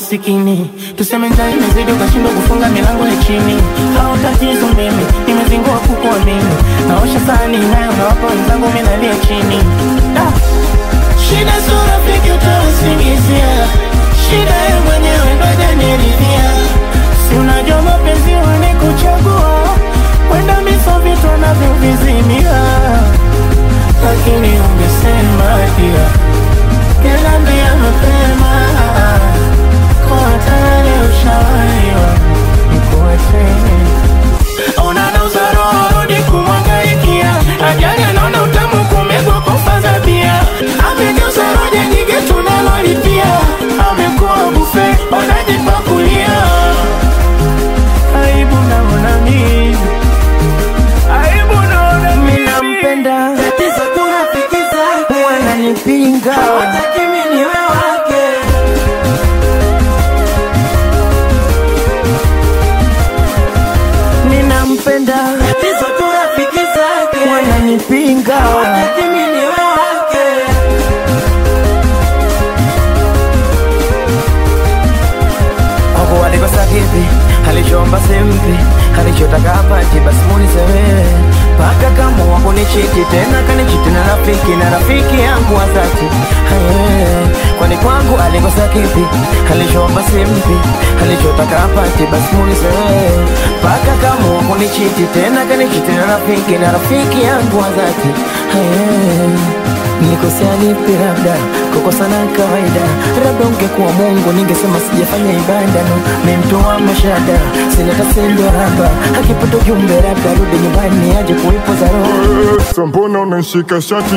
masikini. Tuseme njaa imezidi ukashindwa kufunga milango ya chini. Hao tatizo mimi nimezingua kukuamini. Naosha sahani nayo nawapa wenzangu mimi nalia chini. Da. Shida sio rafiki utawasingizia. Shida yeye mwenyewe ndo hajaniridhia. Si unajua mapenzi wanikuchagua. Wenda miso vitu wanavyovizimia. Lakini ungesema pia Keniambia mapema Kwa tayari ushawaiwa Nikuache Unanauza roho rudi kumwangaikia Ajali anaona utamu kumegwa kufaza bia Amegeuza roja nyingi tunalolipia Amekuwa bufe wanajipakulia Aibu naona mimi Aibu naona mimi Minampenda Tatizo tunafikiza Wananipinga Hawataki mimi niwe wake Ninampenda Tatizo tunafikiza Wananipinga Hawataki mimi niwe wake Hapo alikosa kipi alichoomba simpi alichotaka apati basi munisewe paka kama wakunichiti tena kanichiti na rafiki na rafiki yangu wa dhati Aye, kwani kwangu alikosa kipi alichoomba simpi alichotaka apati basi munisewe paka kama wakunichiti tena kanichiti na rafiki na rafiki yangu wa dhati Aye. Nikosea lipi labda kukosa na kawaida, labda ungekuwa Mungu ningesema sijafanya ibada no, mi mtu wa mashada sina tasendo haba, akipata ujumbe labda rudi nyumbani aje kuipoza roho Sasa mbona unanishika shati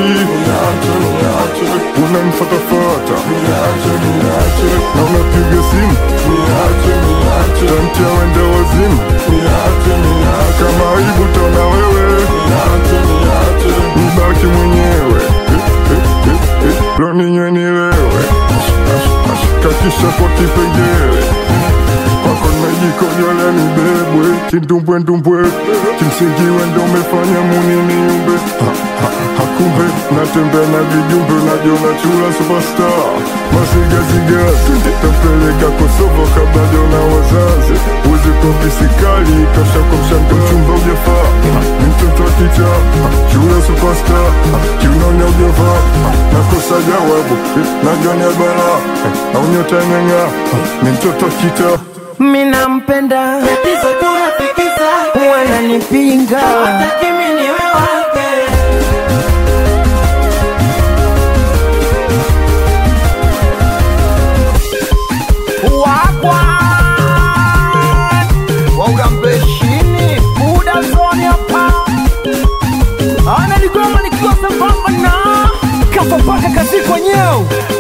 unanifatafata na unapiga simu tantia wende wazimu kama aibu tona wewe nibaki mwenyewe lo ninywe nilewe kakisha kwa kipengele kwako najikojolea nibebwe kindumbwendumbwe kimsingi wendo umefanya muni niumbe Ha, ha, hakumbe natembea na vijumbe najiona chula superstar masigaziga tampeleka kosovo kabla jona wazazi uzi kopisikali tosha kwa mshando mchumba ujafaa Ha, ni mtoto wa kicha Ha, chula superstar Ha, kiunaonya ujafaa Ha, nakosa jawabu najonia bala au nyota imeng'aa Ha, ni mtoto wa kita Minampenda Tatizo tunafikiza wananipinga Hawataki mimi niwe wake wakwa waurambeshini buda zoni hapa analigoma nikiwa sambamba na kafa mpaka kazi kwenyewe